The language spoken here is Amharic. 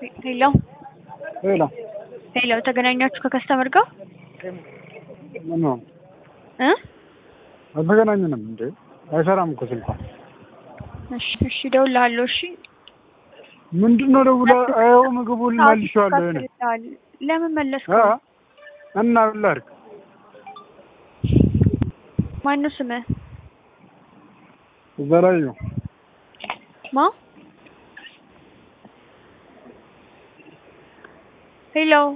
ሄሎ ሄሎ ሄሎ፣ ተገናኛችሁ ከከስተመር ጋር ምን ነው እ አልተገናኘንም እንዴ? አይሰራም እኮ ስልኳ። እሺ እሺ፣ እደውልልሃለሁ። እሺ ምንድን ነው ደውላ ይኸው ምግቡን መልሼዋለሁ። እኔ ለምን መለስኩ? አ እና ምን ላድርግ? ማነው ስምህ? ዘላዩ ማ ሄሎ